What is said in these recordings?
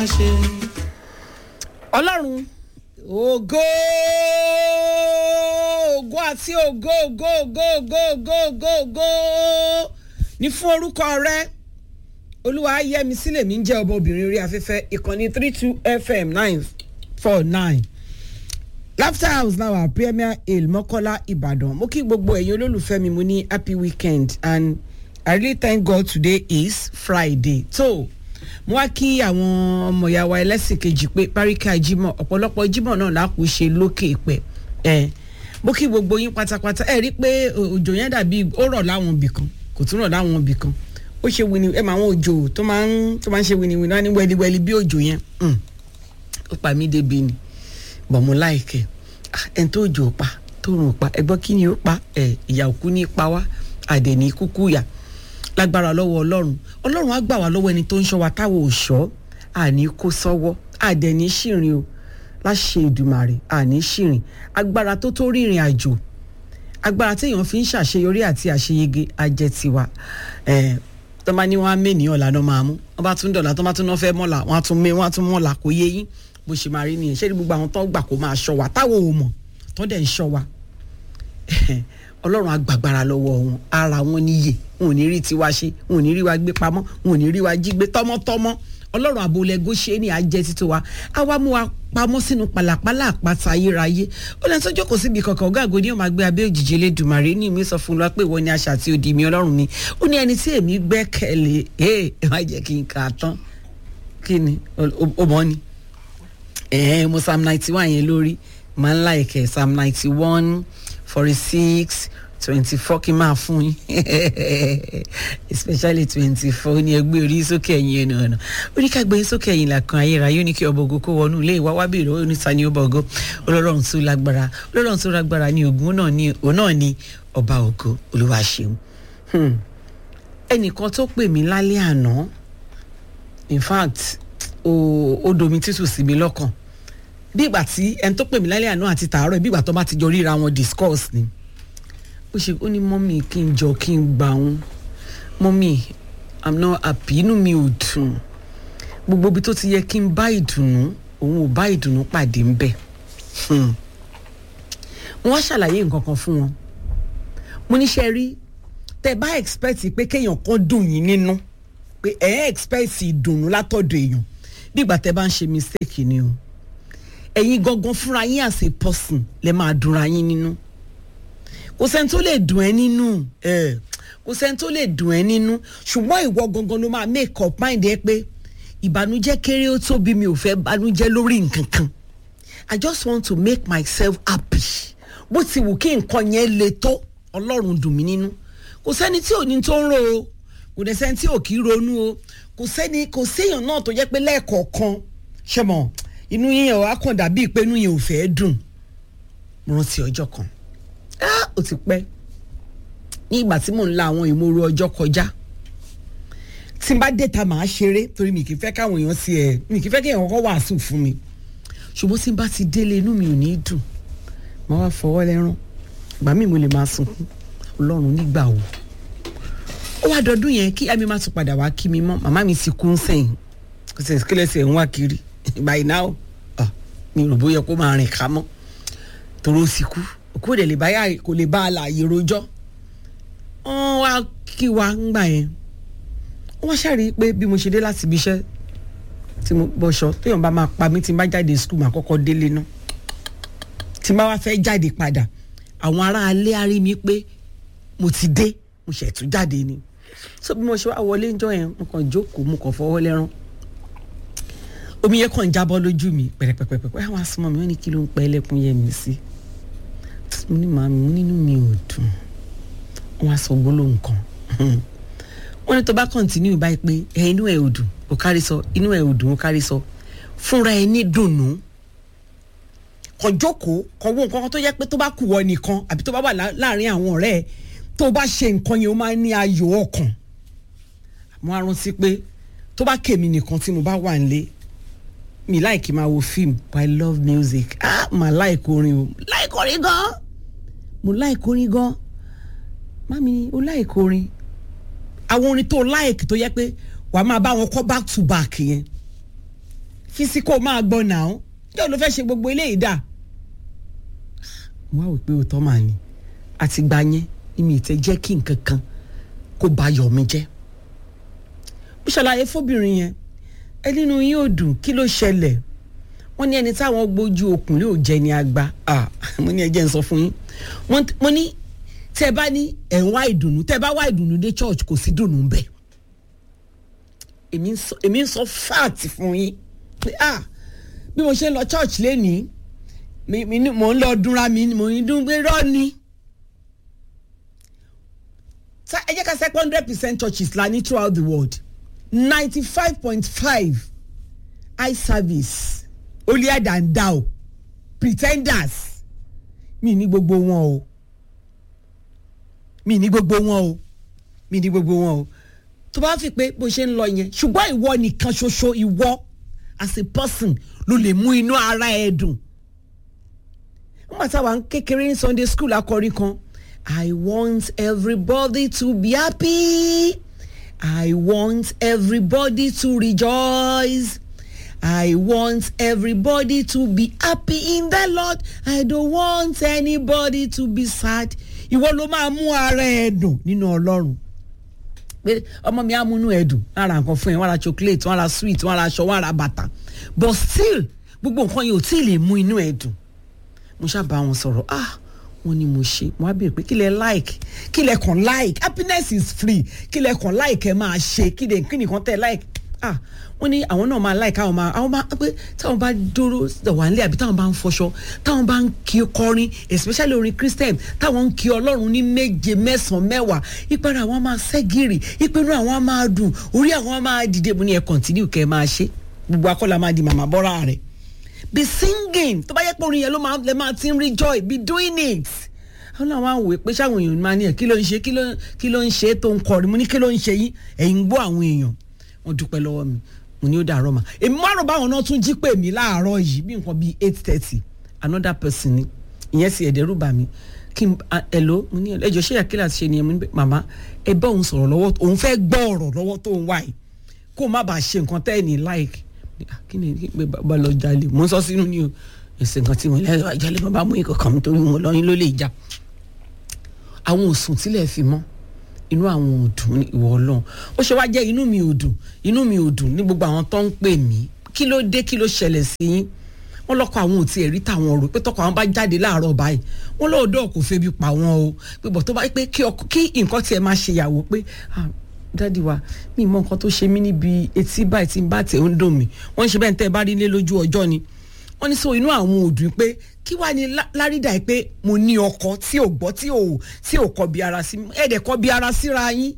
ọlọ́run ògo ògo àti ògo ògo ògo ògo ògo ògo ògo ní fún orúkọ rẹ olúwa yẹmi sílẹ̀ mi ń jẹ́ ọba obìnrin orí afẹ́fẹ́ ìkànnì three two fm nine four nine laughter house náà wà premier hill mọ́kọ́lá ìbàdàn mo kí gbogbo ẹ̀yin olólùfẹ́ mi mo ní happy weekend and i really thank god today is friday so mo wá kí àwọn ọmọ ìyá wa ẹlẹ́sìn kejì pé páríkà jímọ̀ ọ̀pọ̀lọpọ̀ jímọ̀ náà lákòó ṣe lókè pẹ̀ ẹ̀ mo kí gbogbo yín pátápátá ẹ̀ rí i pé òjò yẹn dàbí ó rọ̀ láwọn ibì kan kò tún rọ̀ láwọn ibì kan ó ṣe wini ẹ̀ máa àwọn òjò tó máa ń tó máa ń ṣe winiwini wá ní wẹliwẹli bí òjò yẹn ó pa mí débi ni bọ̀ mo láìkẹ́ ẹ̀ tó òjò pa tó rùn pa ẹgbọ́n kí ni ó pa ẹ̀ ìyà òkú ní pa wá àdẹ̀ní kúkú yà lágbára lọ́wọ́ ọlọ́run ọlọ́run á gbà wá lọ́wọ́ ẹni tó ń ṣọ́ wa táwọn ò ṣọ́ àní kó sọ́wọ́ àdẹ̀ní ṣìrìn o láṣẹ ìdùmàrè àní ṣìrìn agbára tó tó rìnrìn àjò agbára téèyàn fi ń ṣàṣeyọrí àti àṣeyege ajẹ́ tiwa tó bá ní wọn á mẹ́nìyàn lànà máa mú wọn bá tún dọ̀là tó bá tún náà fẹ́ mọ́là wọn á tún mẹ́ wọn á tún mọ́là kò yé yín bó ṣe máa rí nìyẹn ṣé ní gbogbo àwọn tó gbà kó máa ṣọ́ wa táwọn ò mọ̀ tó dẹ̀ ń ṣọ́ wa ọlọ́run agbàgbára lọ́wọ́ wọn ara wọn níyè wọn ò ní rí tiwa ṣe wọn ò ní rí wa gbé pamọ́ wọn ò ní rí wa jí gbé tọ́mọ́tọ́mọ́ ọlọ́run àbólẹ́gó ṣe é ní àjẹ́ títí wa á wá mú wa pamọ́ sínú pàlàpàlà àpáta ayérayé ó lẹ́nu tó jókòó síbi kankan ọ̀gá àgọ́ ní ọmọ àgbẹ̀ abẹ́ òjìji elédùnmarè ní ìmí sọ fún wa pé ìwọ ni aṣà àti òdì mi ọlọ́run mi ó ní ẹni tí èmi gbẹ́kẹ̀lé ẹ ẹ má jẹ́ kí n kà á tán kí ni ó mọ́ ni ẹ̀ẹ́n mo psalm ninety one yẹn lórí máa ń láìkẹ́ psalm ninety one forty six twenty four kí n máa fún yín especially twenty four ní ẹgbẹ́ orí sókè ẹ̀yìn ẹnu ọ̀nà oníkàgbé sókè ẹ̀yìn làkàn ayérayé ó ní kí ọbọ̀ ògo kó wọnú ilé ìwá wá bèrè ó ní ta ni ọba ògo ọlọ́run tó lágbára ọlọ́run tó lágbára ní ogun náà ní òun náà ní ọba ògo olúwa ṣeun ẹnìkan tó pè mí lálẹ́ àná in fact ó domi títù sí mi lọ́kàn bí ìgbà tí ẹni tó pè mí lálẹ́ àná àti tàárọ̀ bí ìgbà tó bá ti jọ ríra wọn discuss ni ó ṣe ó ní mọ́mì kí n jọ kí n gbà wọn mọ́mì i'm not happy inú mi ò dùn gbogbo ibi tó ti yẹ kí n bá ìdùnnú òun ò bá ìdùnnú pàdé ń bẹ̀ wọ́n á ṣàlàyé nǹkan kan fún wọn mo níṣẹ́ rí tẹ bá expect pé kéèyàn kan dùn yín nínú pé ẹ̀ ẹ́ expect ìdùnnú látọ̀dọ̀ èèyàn bí ìgbà tẹ bá ń ṣe mistake ni o ẹ̀yin gangan fúnra yín as a person lè máa dunra yín nínú kò sẹ́ni tó lè dùn ẹ́ nínú kò sẹ́ni tó lè dùn ẹ́ nínú ṣùgbọ́n ìwọ gangan ló máa make up mind ẹ pé ìbànújẹ́ kéré ó tóbi mi ò fẹ́ bànújẹ́ lórí nǹkan kan i just want to make myself happy bó ti wù kí nǹkan yẹn le tó ọlọ́run dùn mí nínú kò sẹ́ni tí ò ní tó ń ro o kò dẹ̀ sẹ́ni tí ò kí ronú o kò sẹ́ni kò séèyàn náà tó jẹ́ pé lẹ́ẹ̀kọ̀ọ̀kan ṣe mọ̀ inú yín ọ̀ á kàn dàbí pé inú yẹn ò fẹ́ dùn mo rántí ọjọ́ kan ó ti pẹ́ ní ìgbà tí mò ń la àwọn ìmòrò ọjọ́ kọjá tí n bá déta màá ṣeré torí mi kì í fẹ́ káwọn èèyàn sí ẹ̀ mi kì í fẹ́ kí èèyàn kọ́ wàásù fún mi ṣùgbọ́n tí n bá ti délé inú mi ò ní dùn màá wá fọwọ́ lẹ́rán ìgbà míì mo lè máa sunkún ọlọ́run nígbà wo ó wá dọdún yẹn kí ẹ̀mí má tún padà wá kí mi mọ́ màmá mi ti kú ń sẹ́yìn kò sì kílẹ̀ sí ẹ̀ ń wá kiri by now mi rò bóyá kó máa rìn ká mọ́ toró sì kú òkú òde lè báyà kò lè bá a láàyè rojọ́ wọ́n wá kí wa ńgbà yẹn wọ́n ṣàrí pé bí mo ṣe dé láti ibi iṣẹ́ tí mo bọ́ṣọ téèyàn bá máa pa mí tí n bá jáde skul máa kọ́kọ́ délé náà tí n bá wá fẹ́ jáde padà àwọn ará alẹ́ á rí mi pé mo ti dé mo ṣẹ̀ tún jáde ni so bí mo ṣe wá wọlé ńjọ́ yẹn mo kàn jókòó mo kàn fọwọ́ lẹ́rán omi yẹn kàn jábọ́ lójú mi pẹ̀rẹ̀pẹ̀pẹ̀pẹ̀ àwọn asọ́mọ́ mi wọ́n ní kí ló ń pẹ́ ẹlẹ́kùn yẹn mi sí mo ní màmí mo nínú mi ò dùn wọ́n á sọ gbólóhùn kan wọ́n ní tó bá kọ́ntínú báyìí pé ẹ inú ẹ̀ ò dùn ó kárí sọ inú ẹ̀ ò dùn ó kárí sọ fúnra ẹ ní dùnnú kàn jókòó kàn wo nǹkan kan tó yẹ pé tó bá kù wọ nìkan àbí tó bá wà láàrin àwọn ọ̀rẹ́ ẹ tó bá ṣe nǹkan yẹn ó máa ní ayọ̀ ọkàn mo á rántí pé tó bá kèmí nìkan tí mo bá wà nílé mi like máa wo film but i love music ah ma like orin o like orin gan mo like orin gan mami o like orin àwọn orin tó like tó yẹ pé wàá máa bá wọn kọ back to back yẹn fi sí kó máa gbọ́ nà ó yóò ló fẹ́ ṣe gbogbo eléyìí dà wọ́n á wò pé òótọ́ màá ní àtìgbà yẹn ni mi ì tẹ́ jẹ́ kí nǹkan kan kó ba yọ̀ mi jẹ́ mo ṣàlàyé fóbìnrin yẹn ẹ nínú yín ò dùn kí ló ṣẹlẹ̀ wọ́n ní ẹni táwọn gbójú okùn lè ò jẹ́ ní agba mo ní ẹjẹ́ ń sọ fún yín mo ní tẹ́ bá ní ẹ̀ ń wá ìdùnnú tẹ́ bá wá ìdùnnú dé church kò sí dùnnú bẹ́ẹ̀ èmi ń sọ fáàtì fún yín bí mo ṣe ń lọ church lénìí mo ń lọ dúnra mi mo ń dún pé rọ́ ni ẹ jẹ́ ká sẹ́ hundred percent churches la ní throughout the world ninety five point five eye service holier than thou pretenders mi ní gbogbo wọn o mi ní gbogbo wọn o mi ní gbogbo wọn o tó bá fi pé bó ṣe ń lọ yẹn ṣùgbọ́n ìwọ nìkan ṣoṣo ìwọ as a person ló lè mú inú ara ẹ dùn nígbà táwa kékeré ní sunday school akọrin kan i want everybody to be happy i want everybody to rejoice. I want everybody to be happy in the Lord. I don't want anybody to be sad. Ìwọ ló máa mú ara ẹ dùn nínú Ọlọ́run. Pé ọmọ mi á múnú ẹ dùn. Wọ́n ra nǹkan fún ẹ, wọ́n ra chocolate, wọ́n ra sweet, wọ́n ra aṣọ, wọ́n ra bàtà. But still, gbogbo nǹkan yẹn ò tí ì lè mú inú ẹ dùn. Mo ṣàbá wọn sọ̀rọ̀, ah wọ́n ní mo ṣe mo á béèrè pé kí lẹ like kí lẹ kàn like happiness is free kí lẹ kàn like ẹ máa ṣe kí lẹ kí nìkan tẹ like ah wọ́n ní àwọn náà máa láì káwọn máa àwọn máa pé táwọn bá dúró wà nílé àbí táwọn bá ń fọṣọ táwọn bá ń kí kọrin especially orin christian táwọn ń kí ọlọ́run ní méje mẹ́sàn-án mẹ́wàá ìpẹ́rẹ́ àwọn máa ṣẹ́gìrì ìpẹ́rẹ́ àwọn máa dùn orí àwọn máa dìde mo ní ẹ continue kẹ́ ẹ máa ṣe gbogbo akọ́lá máa di màmá bọ́ra rẹ̀ be singing tó bá yẹ pé orin yẹn ló máa lè máa ti ń rí joy be doing it àwọn náà wá wò pé sáwọn èèyàn máa ní ẹ kí ló ń ṣe kí ló ń ṣe tó ń kọrin mo ní kí ló ń ṣe yín ẹ̀yin gbọ́ àwọn èèyàn wọ́n dúpẹ́ lọ́wọ́ mi mo ní ó dàárọ̀ mà èmi má rò báwọn náà tún jí pè mí láàárọ̀ yìí bí nǹkan bíi eight thirty another person ni ìyẹn sì ẹ̀dẹ̀rù bà mí kí n ẹ̀lò mo ní ẹjọ́ ṣé àkílà ti ṣe ni mo ní màmá ẹ bá òun sọ̀rọ̀ lọ́wọ́ òun fẹ́ gbọ́ ọ̀rọ̀ lọ́wọ́ tó ń wá yìí kó má bàa ṣe nǹkan tẹ́ ẹ̀ ní like kí ni kí pé bàbá lọ jalè mo ń sọ sínú ni o ẹsẹ̀ nǹkan tí mo lẹ́yìn wá jalè bàbá mú ikọ̀ kàn mí torí mo lọ́yìn ló lè jà àwọn òsùn tílẹ̀ fi mọ́ inú àwọn ò dùn ní ìwọ ọlọ́run ó ṣe wá jẹ́ inú mi ò dùn inú mi ò dùn ní gbogbo àwọn tó ń pè mí kí ló dé kí ló ṣẹlẹ̀ sí yín wọ́n lọ́kọ̀ àwọn ò tiẹ̀ rí tàwọn rò pé tọkọ àwọn bá jáde láàárọ̀ báyìí wọ́n lọ́ọ̀dọ́ kò febi pa wọ́n o pé bọ̀ tó bá pé kí nǹkan tiẹ̀ máa ṣe ìyàwó pé dádì wa mi mọ nǹkan tó ṣe mí níbi etí báyìí tí n bá tẹ̀ ń dùn mí wọ́n ń ṣe bẹ́ẹ̀ ń tẹ́ bá rí ilé lójú ọjọ́ ni wọ́n ní sọ inú àwọn ò dùn pé kí wàá ní lárídà pé mo ní ọkọ tí ò gbọ́ tí ò tí ò kọ bí ara sí ẹ̀ẹ́dẹ̀ kọ bí ara síra yín.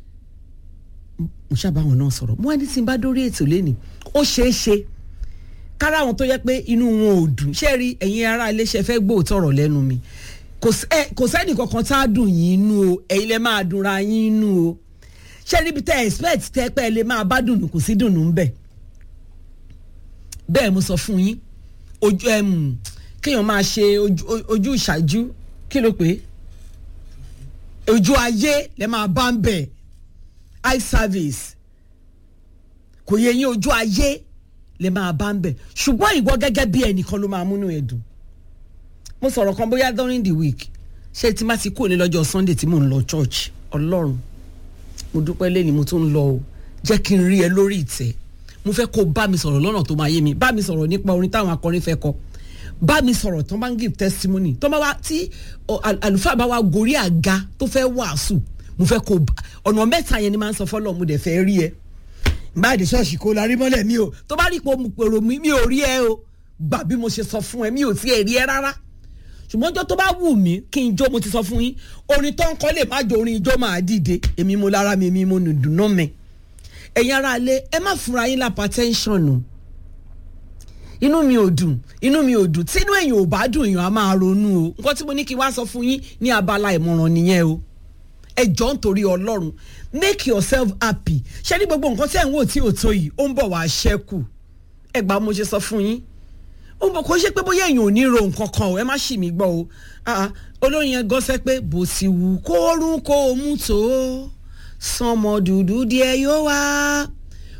mo ṣàbá àwọn náà sọ̀rọ̀ mo wá ní tí n bá dórí ètò lẹ́nìí ó ṣeé ṣe kára àwọn tó yẹ pé inú wọn ò dùn ṣé rí ẹ̀yin ará iléeṣẹ́ fẹ́ gbóòótọ́ ọ̀rọ̀ lẹ́nu mi kò sẹ́ni kankan tá a dùn yín inú o ẹ̀yin lẹ máa dunra yín inú o ṣé níbi tẹ́ expect tẹ́ pẹ́ lè máa bá dùnú kò sí dùnú ń bẹ̀ bẹ́ẹ̀ mo sọ fún yín ojú ẹmu kéèyàn máa ṣe ojú ìṣáájú kí ló pé ojú ayé lè máa bá ń bẹ̀ eye service kò yẹ yín ojú ayé lè máa bá ń bẹ̀ ṣùgbọ́n ìwọ gẹ́gẹ́ bí ẹnìkan ló máa múnú ẹ dùn mo sọ̀rọ̀ kan bóyá during the week ṣé tí má ti kúrò ní lọ́jọ́ sunday tí mò ń lọ church ọlọ́run mo dúpẹ́ lẹ́ni mo tún ń lọ o jẹ́ kí n rí ẹ lórí ìtẹ́ mo fẹ́ kó bá mi sọ̀rọ̀ lọ́nà tó máa yé mi bá mi sọ̀rọ̀ nípa orin táwọn akọrin fẹ́ kọ bá mi sọ̀rọ̀ tó máa ń give testimony tó máa wá tí àlùfáà bá wá gorí àga tó fẹ́ wàásù mo fẹ́ kó ọ̀nà mẹ́ta yẹn ni máa ń sọ fọ́lọ́ mo dẹ̀ fẹ́ rí ẹ báyìí ṣọ́ọ̀ṣì kó la rí mọ́lẹ̀ mi o tó bá rí ipò pèrò mi mi ò rí ẹ o gbà bí mo ṣe sọ fún ẹ mi ò tiẹ̀ rí ẹ rárá ṣùgbọ́n ọjọ́ tó bá wù mí kí n jó mo ti sọ fún yín orin tó ń kọ́ lè má jó orin ijó máa dìde èmi mo lára mi èmi mo nùdùn náà mẹ́ ẹ̀yin ara ilé ẹ má fúnra yín lápá tẹ́ńṣọ̀nù inú mi ò dùn inú mi ò dùn tínú èèyàn ò bá dùn èèyàn á máa ronú o nǹkan tí mo ní kí n wá sọ fún yín ní abala ìmọ̀ràn nìyẹn o ẹ jọ ń torí ọlọ́run make yourself happy ṣé ní gbogbo nǹkan tí ẹ̀ ń wò tí ò tó yìí ó ń bọ̀ wá ṣẹ́kù ẹ gbà mo ṣe sọ fún yín ó ń bọ̀ kó ṣe pé bóyá èèyàn ò ní ro nǹkan kan o ẹ má ṣì mí gbọ́ o olórin yẹn gọ́sẹ́ pé bó ti wù kó rún kó mú tó sọmọ dúdú díẹ̀ yóò wá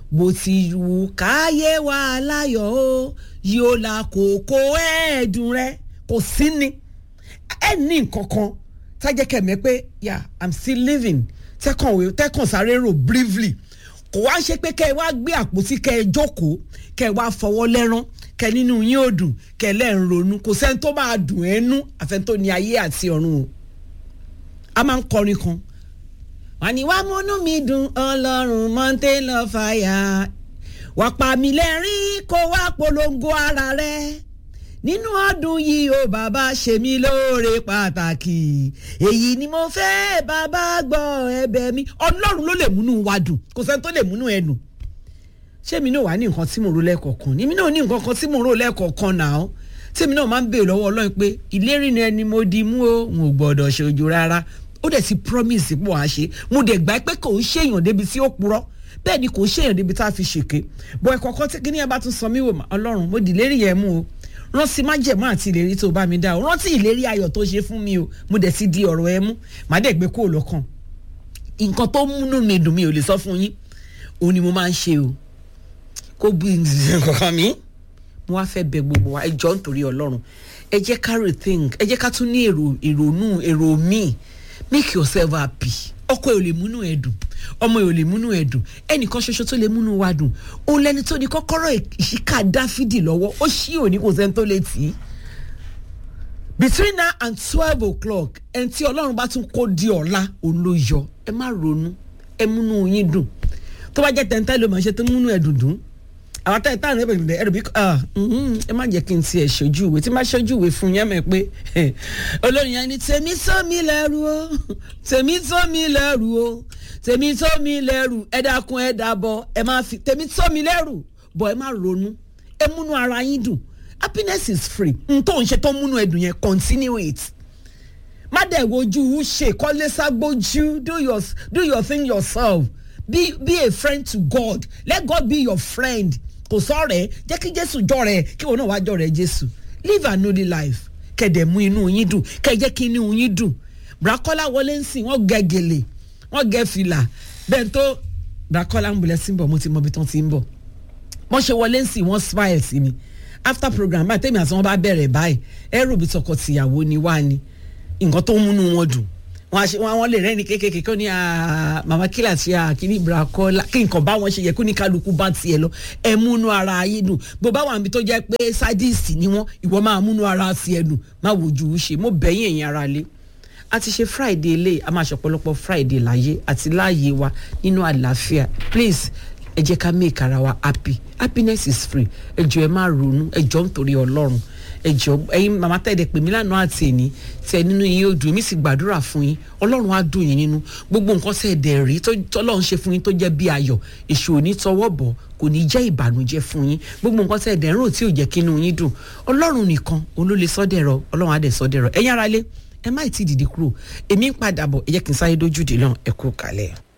bó ti wù káyé wa láyọ̀ o yóò la kókó ẹ̀ẹ́dùn rẹ kò sí ni ẹ ní nǹkan kan tájẹ́ kẹ̀mẹ́ pé yeah i'm still living tẹ́kàn tẹ́kàn sáré rò briefly kò wá ṣe pé kẹ́ ẹ wá gbé àpótí kẹ́ ẹ jókòó kẹ́ ẹ wá fọwọ́ lẹ́rán kẹ́ nínú yín ò dùn kẹ́ ẹ lẹ́ ń ronú kò sẹ́ni tó máa dùn ẹ́ nú àfẹ́ni tó ní ayé àti ọ̀run o a máa ń kọrin kan wọ́n ní wàá múnú mi dùn ọlọ́run mountain of fire wàá pa mí lẹ́rìn kó wá polongo ara rẹ̀ nínú ọdún yìí ó bàbá ṣe mí lóore pàtàkì èyí ni mo fẹ́ bàbá gbọ́ ẹ̀bẹ̀ mi ọlọ́run ló lè múnú wa dùn kò sẹ́ni tó lè múnú ẹ dùn ṣé mi náà wà ní nǹkan tí mo rò lẹ́ẹ̀kọ̀ọ̀kan ní mi náà ní nǹkan kan tí mo rò lẹ́ẹ̀kọ̀ọ̀kan náà tí mi náà máa ń béèrè lọ́wọ́ ọlọ́run pé ìlérí ni ẹni mo di mú o n ò gbọ́dọ̀ ṣojú rárá ó dẹ̀ ti promise pọ̀ á ṣe mo dẹ̀ gbà pé kò ń ṣèyàn débi tí ó purọ́ bẹ́ẹ̀ ni kò ń ṣèyàn débi tá a fi ṣèké bọ́ ẹ̀kọ́ kan tí kíní ẹ bá tún sọ mí wò ọlọ́run mo dì lérí yẹn mú o rántí májẹ̀mú àti ìlérí tó bá mi dá o rántí ìlérí ayọ̀ tó ṣe fún mi o mo dẹ̀ ti di ọ̀rọ̀ ẹ mú màá dẹ̀ gbé kúrò lọ́kàn nǹkan tó múnú mi dùn mi ò lè sọ fún yín òun ni mo máa ń ṣe o kó bu nǹkan mi mo wá fẹ́ bẹ gbogbo wa ẹ jọ nítorí ọlọ́run ẹ jẹ́ ká rethink ẹ jẹ́ ká tún ní èrò ìrònú èrò míì make yourself happy ọkọ ẹ ò lè múnú ẹ dùn ọmọ ẹ ò lè múnú ẹ dùn ẹnìkan ṣoṣo tó lè múnú wa dùn òun lẹni tó ní kọ́kọ́rọ́ ìṣíkà dáfídì lọ́wọ́ ó ṣí òní kò sẹ́ni tó lè tì í between now and twelve o'clock ẹni tí ọlọ́run bá tún kó di ọ̀la òun ló yọ ẹ má ronú ẹ múnú yín dùn tó bá jẹ́ tẹ̀ntẹ́ ló máa ṣe tó múnú ẹ dùn dùn àwọn táyì táwọn ẹbẹ ìbílẹ̀ ẹrù bí ẹ má jẹ́ kí n tiẹ̀ ṣojú ìwé tí n bá ṣojú ìwé fún yẹn mẹ́ pé olórin yẹn ni tèmi tó mi lẹ́rù o tèmi tó mi lẹ́rù o tèmi tó mi lẹ́rù ẹ dákun ẹ dábọ̀ ẹ má fi tèmi tó mi lẹ́rù bọ̀ ẹ má ronú ẹ múnú ara yín dùn happiness is free n tó ń ṣe tó múnú ẹ dùn yẹn continue it má dẹ̀ wojú ṣe kọ́lé ságbójú do your do your thing yourself be be a friend to God let God be your friend kò sọ̀rẹ́ jẹ́ kí jésù jọ̀rẹ́ kí wọn náà wá jọ̀rẹ́ jésù live an holy life kẹ̀dẹ̀ mú inú yín dùn kẹ̀ jẹ́ kí inú yín dùn brakola wọlé ń sìn wọ́n gẹ gèlè wọ́n gẹ fìlà bẹ́ẹ̀ tó brakola ń bulẹ̀ sí ń bọ̀ mo ti mọ ibi tán ti ń bọ̀ wọ́n ṣe wọlé ń sìn wọ́n smile sí mi after program báyìí tèmi àti wọn bá bẹ̀rẹ̀ báyìí ẹrù bí tọkọ tìyàwó ni wá ni nǹkan tó ń múnú wọn dùn wọn ṣe wọn lè rẹ́ni kékèké kó ní mama kílà tí a kí ní brakola kí nǹkan bá wọn ṣe yẹ kó ní kálukú bá tiẹ̀ lọ ẹ múnú ara yín dùn bó bá wà níbi tó jẹ́ pé sádìsì ni wọ́n ìwọ máa múnú ara tiẹ̀ dùn má wojú ṣe mo bẹ̀yìn ẹ̀yìn ara lé a ti ṣe friday lé a máa ṣe ọ̀pọ̀lọpọ̀ friday láyé àti láàyè wa nínú àlàáfíà please ẹ jẹ́ ká make ara wa happy happiness is free ẹ jọ ẹ má ronú ẹ jọ nítorí ọlọ́run ẹ jọ ẹyin màmá tẹ̀lé pè mí lánàá àti ẹni tẹ nínú yín ó dùn mí sì gbàdúrà fún yín ọlọ́run á dùn yín nínú gbogbo nǹkan tẹ̀ dẹ̀ rí tọ́lọ́run ṣe fún yín tó jẹ́ bí ayọ̀ èṣù ò ní tọwọ́ bọ̀ kò ní jẹ́ ìbànújẹ́ fún yín gbogbo nǹkan tẹ̀ dẹ̀ ń rò tí ò jẹ́ kí inú yín dùn ọlọ́run nìkan òun ló lè sọ́dẹ̀rọ̀ ọlọ́run á dẹ̀ sọ́dẹ̀rọ̀ ẹ̀yin ara lé ẹ má ì tí ì dìde kúrò èmi ń padà bọ̀ ẹ jẹ́ kí n sáré dójú dè náà ẹ kú kalẹ̀.